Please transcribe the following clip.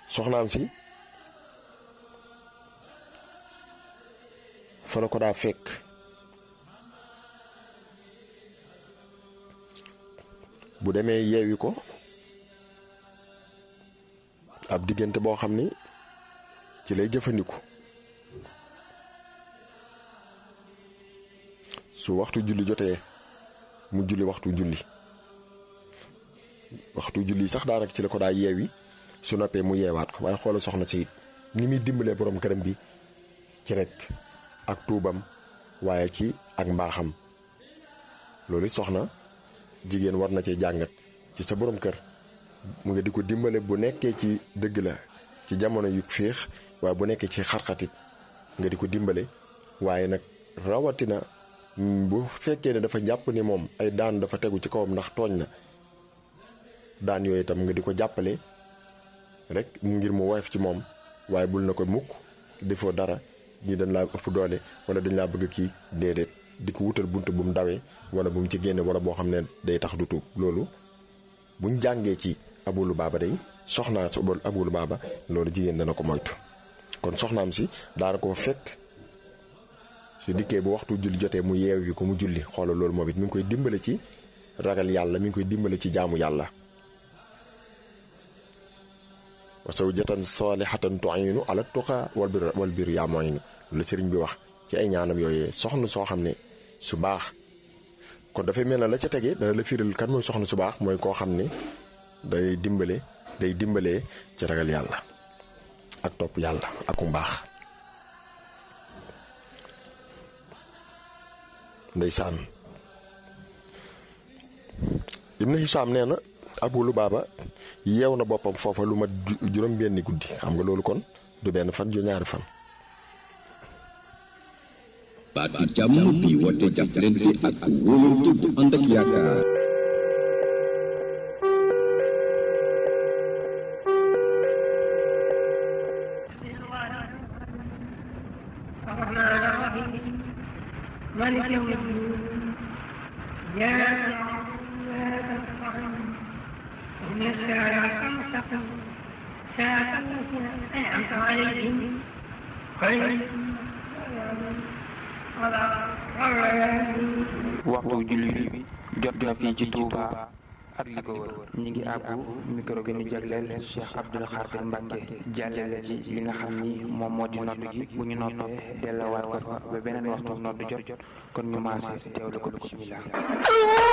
soxnaam si fa la ko daa fekk bu demee yeewi ko ab diggante boo xam ni ci lay jëfandiku su waxtu julli jotee mu julli waxtu julli waxtu julli sax daanaka ci la ko daa yeewi su noppee mu yeewaat ko waaye xoola soxna si it ni muy dimbalee borom këram bi ci rek ak tuubam waaye ci ak mbaaxam loolu soxna jigéen war na cee jàngat ci sa borom kër mu nga di ko dimbale bu nekkee ci dëgg la ci jamono yu féex waaye bu nekkee ci xarxatit nga di ko dimbale waaye nag rawatina bu fekkee ne dafa jàpp ni moom ay daan dafa tegu ci kawam ndax tooñ na daan yooyu itam nga di ko jàppale rek ngir mu woyof ci moom waaye bul na ko mukk defoo dara ñi dañ laa ëpp doole wala dañ laa bëgg kii déedéet di ko wutal bunt bu mu dawee wala bu mu ci génne wala boo xam ne day tax du tuub loolu buñ jàngee ci abulu baaba day soxnaa si abulu baaba loolu jigéen dana ko moytu kon soxnaam si daana ko fekk su dikkee bu waxtu julli jotee mu yeew yi ko mu julli xoolal loolu moom it mi ngi koy dimbale ci ragal yàlla mi ngi koy dimbale ci jaamu yàlla wa zawjatan salihatan tu'inu ala tuqa wal bir wal bir yaa mu'inu la sëriñ bi wax ci ay ñaanam yooyee soxna soo xam ne su baax kon dafay mel na la ca tege dana la firal kan mooy soxna su baax mooy koo xam ne day dimbale day dimbalee ci ragal yàlla ak topp yàlla ak ku mbaax ndeysaan Ibn Hisaam nee na Abu Lubaaba yeew na boppam foofa lu mat juróom benni guddi xam nga loolu kon du benn fan ju ñaari fan baatu jàmm bi woote jàppalante ak wóolante bu ànd ak yaakaar الرحمن الرحيم مالك يوم الدين إياك نعبد وإياك نستعين اهدنا الصراط المستقيم صراط الذين أنعمت عليهم غير المغضوب عليهم ولا الضالين waxtu julli bi jot na fii ci Touba ak li ko wër ñi ngi àbbu micro gi ñu jagleel Cheikh Abdoul Khadir Mbacke jàllale ci li nga xam ni moom moo di nodd gi bu ñu noppee delluwaat ko fa ba beneen waxtu nodd jot kon ñu maase teewlu ko bismillah